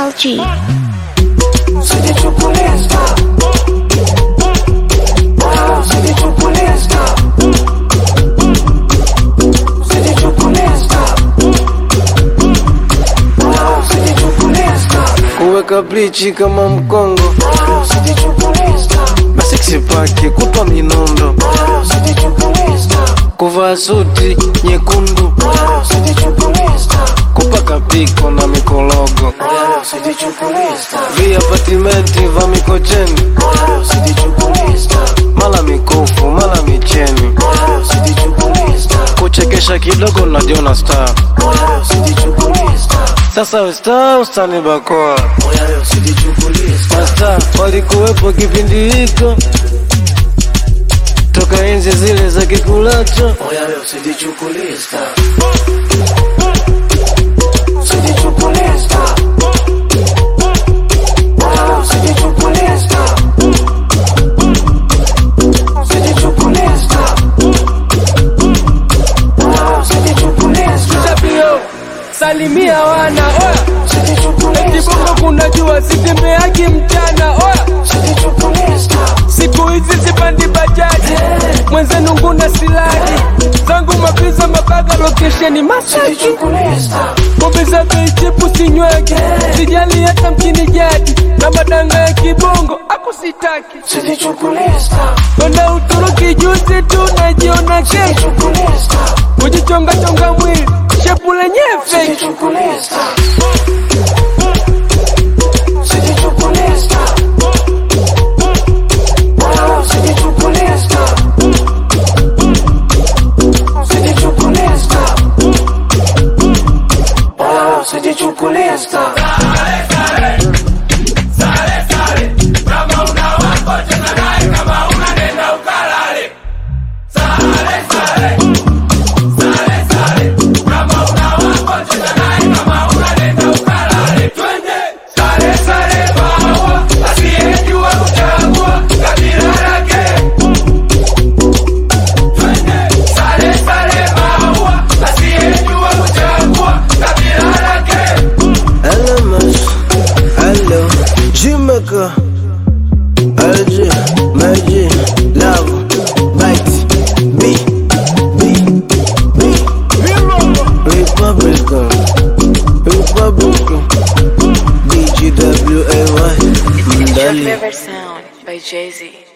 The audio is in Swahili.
LG. kuweka blichi kama mkongo masiksi pake kupa minondo kuvaa suti nyekundu kupaka piko na mikologo viapatimenti va mikocheni mala mikufu mala micheni kuchekesha kidogo najiona star sasa usta ustani bakoa masta walikuwepo kipindi hiko toka enzi zile za kikulacho Tabio, salimia wana oya kibongo kuna jua sitembeaki mchana oya siku hizi sipandi bajaji mwenzenu nguna siladi zangu mapiza mabaga lokesheni masaki pombe za bei chipu sinyweki sijali hata mjini jadi na madanga ya kibongo akusitaki kwenda uturuki juzi tu najiona kesho kujichongachonga mwili shepu lenyewe feki Hello, Mas. Hello. Jamaica. LG. Magic. Love. Bite. B. B. B. Republican. Republican. BGWAY. Mdali. River Sound by Jay Z.